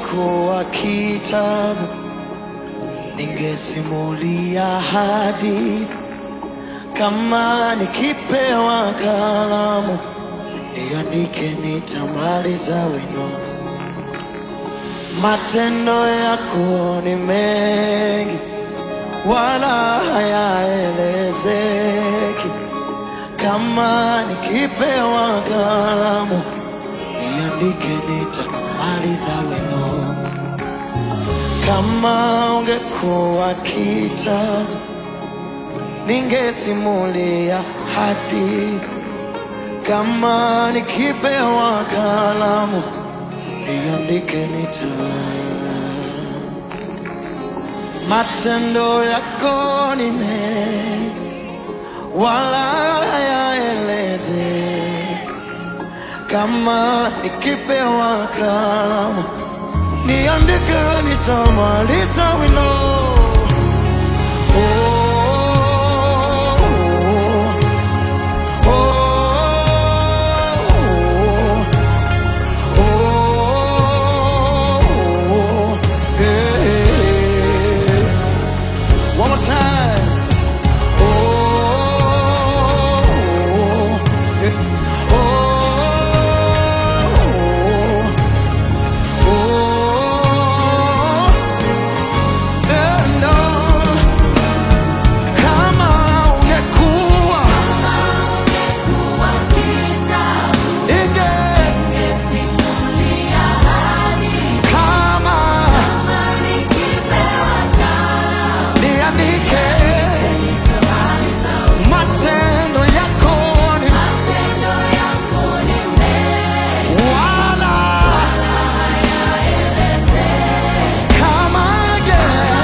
ungekuwa kitabu, ningesimulia hadithi. Kama nikipewa kalamu, niandike, nitamaliza wino. Matendo yako ni mengi, wala hayaelezeki. Kama nikipewa kalamu, niandike, nitamaliza wino. Kama ungekuwa kitabu, ningesimulia hadithi. Kama nikipewa kalamu, niandike, nita matendo yako ni mengi, wala hayaelezeki. Kama nikipewa kalamu, niandike, nitamaliza wino. Oh, oh, oh, oh, yeah. One more time. Oh, yeah. oh, oh, and on. Kama ungekuwa inge kama niandike matendo yako ni wala kama nge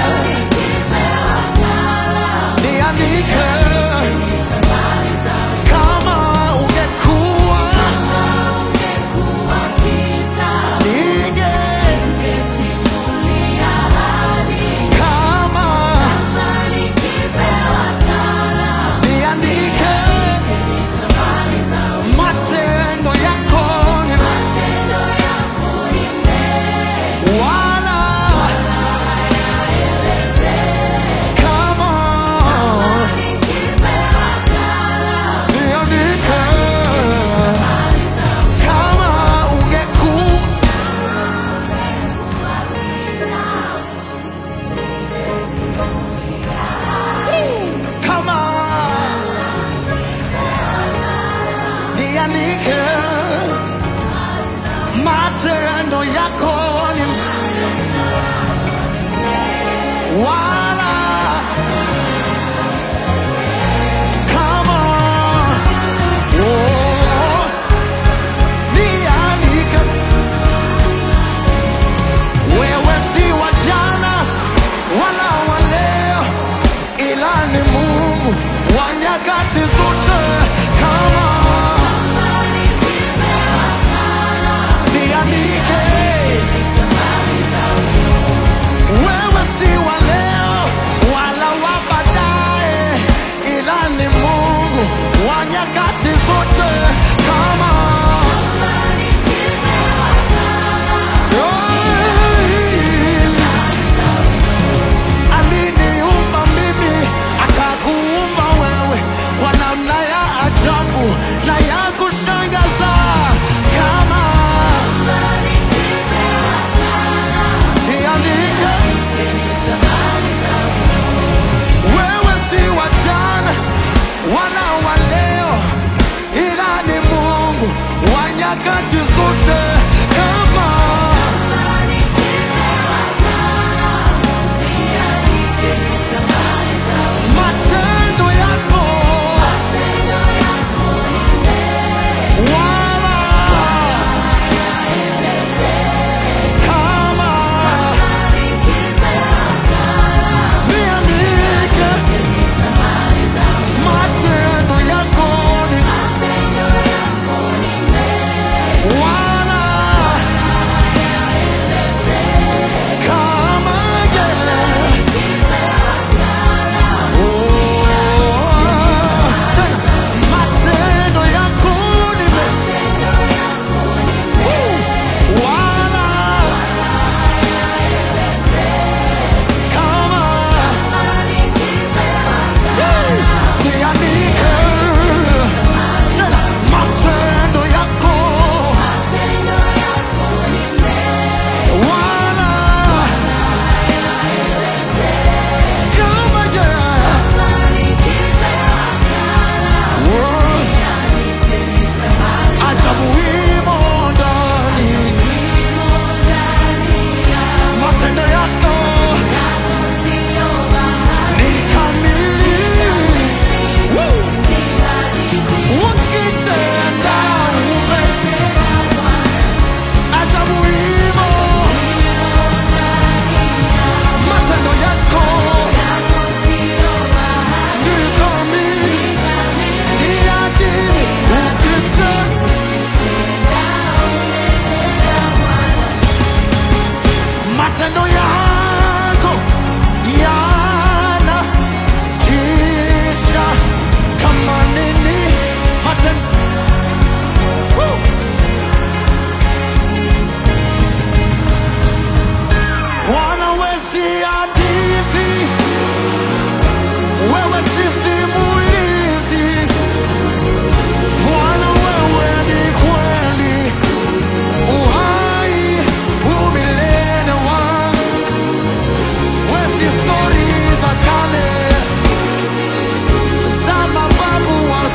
niandike kama ungekuwa ninge kama niandike matendo yako ni wala kama niandike kama ungekuwa kama niandike matendo yako ni wala kama oh, niandike wewe si wa jana wala wa leo ila ni Mungu wa nyakati zote kama niandike wewe si wa leo wala wa baadaye ila ni Mungu wa nyakati zote kama aliniumba mimi akakuumba wewe kwa namna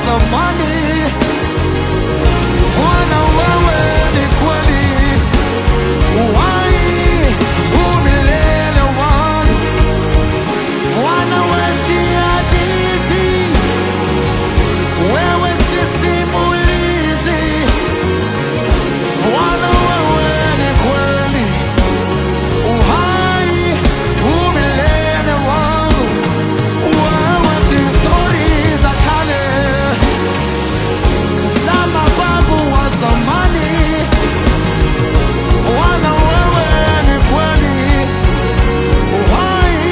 zamani. Bwana wewe ni kweli, uhai umilele wangu. Bwana wewe si hadithi, wewe si simulizi. Bwana wewe ni kweli, uhai umilele wangu. Wewe si stori za kale za mababu wa zamani. Bwana wewe ni kweli, uhai.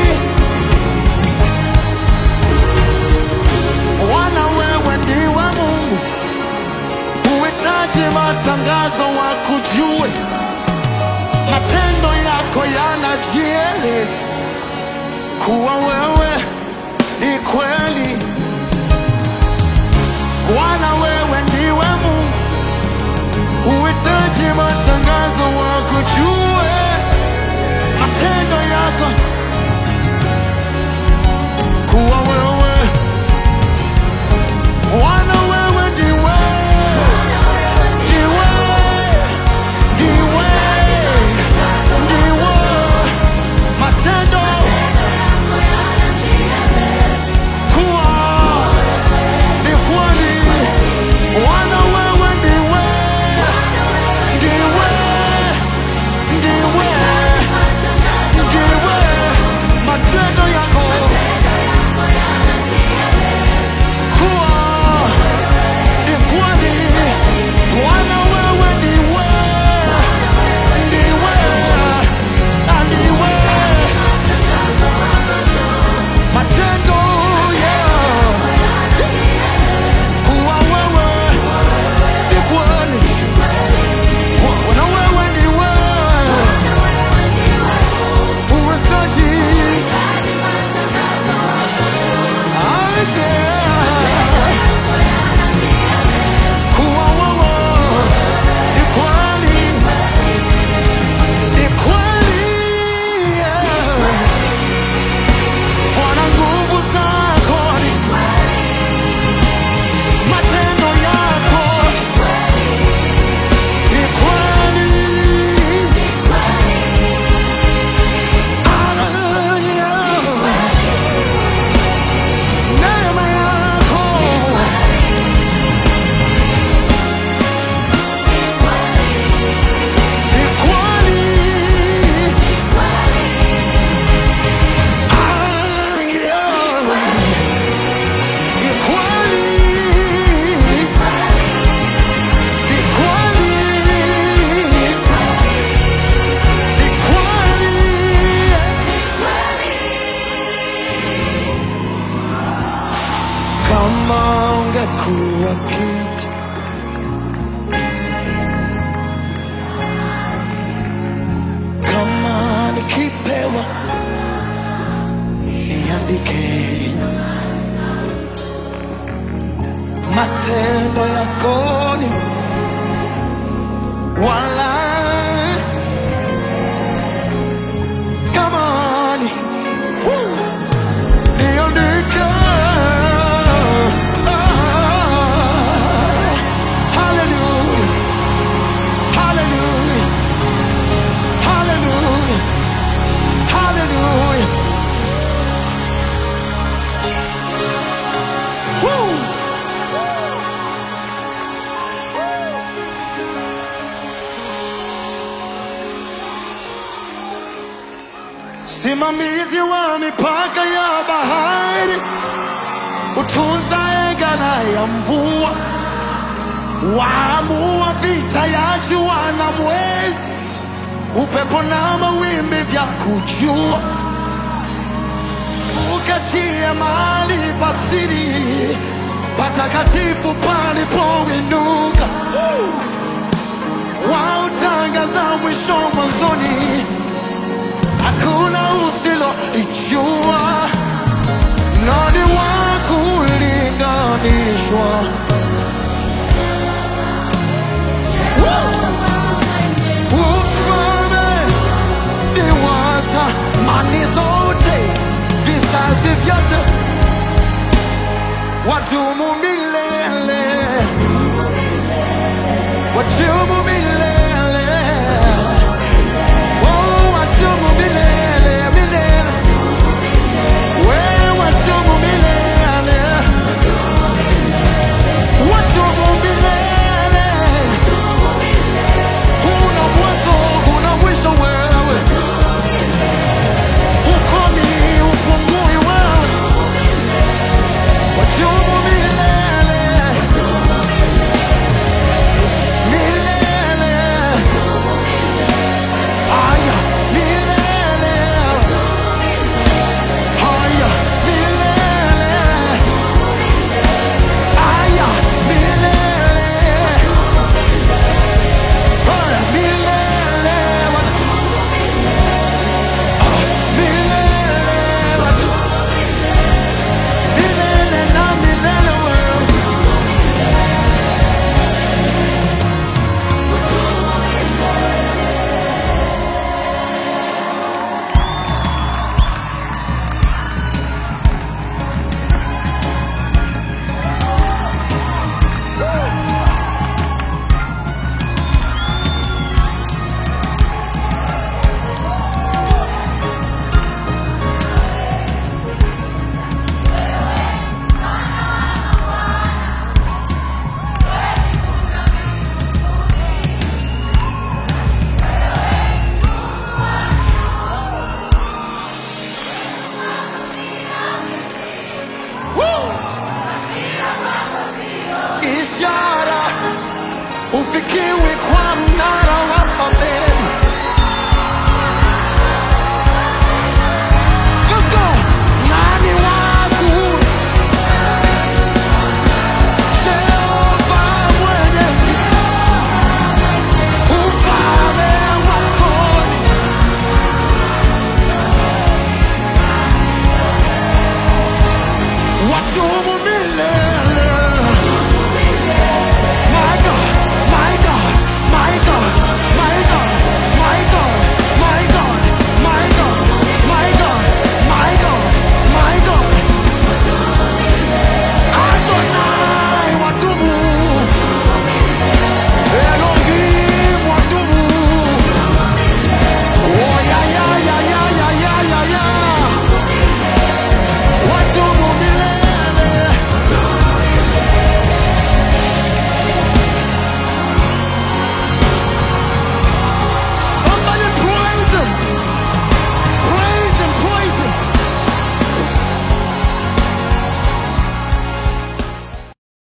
Bwana wewe ndiwe Mungu, huhitaji matangazo wakujue, matendo yako yanajieleza kuwa wewe ni kweli. Bwana wewe ndiwe Mungu, huhitaji matangazo wakujue, matendo yako kuwa wewe. Bwana wewe ndiwe, ndiwe, ndiwe, ndiwe, matendo kuwa ni kweli. Bwana wewe ndiwe, ndiwe, ndiwe, ndiwe, matendo yako kuwa ni kweli. Bwana wewe ndiwe, ndiwe, na ndiwe, matendo yao kuwa wewe ni kweli. Bwana wewe ndiwe, huhitaji aje kuwa wewe ni kweli, ni kweli. Bwana nguvu zako ni matendo yako ni kweli. Hallelujah. Neema yako ni kweli. Hallelujah. Ni kweli. Ni kweli. Ni kweli. Kama ungekuwa kitu kama nikipewa niandike matendo yako ni wala kama ni Woo! niandike Ah, hallelujah hallelujah hallelujah hallelujah Woo! Simamizi wa mipaka ya bahari, utunza egala ya mvua, waamua vita ya jua na mwezi, upepo na mawimbi vya kujua, ukatia mahali pasiri patakatifu palipoinuka, wautangaza mwisho mwanzoni hakuna usilolijua, nani wa kulinganishwa? Ufalme ni wa zamani zote, vizazi vyote, wadumu milele. ufikiwi kwa mnara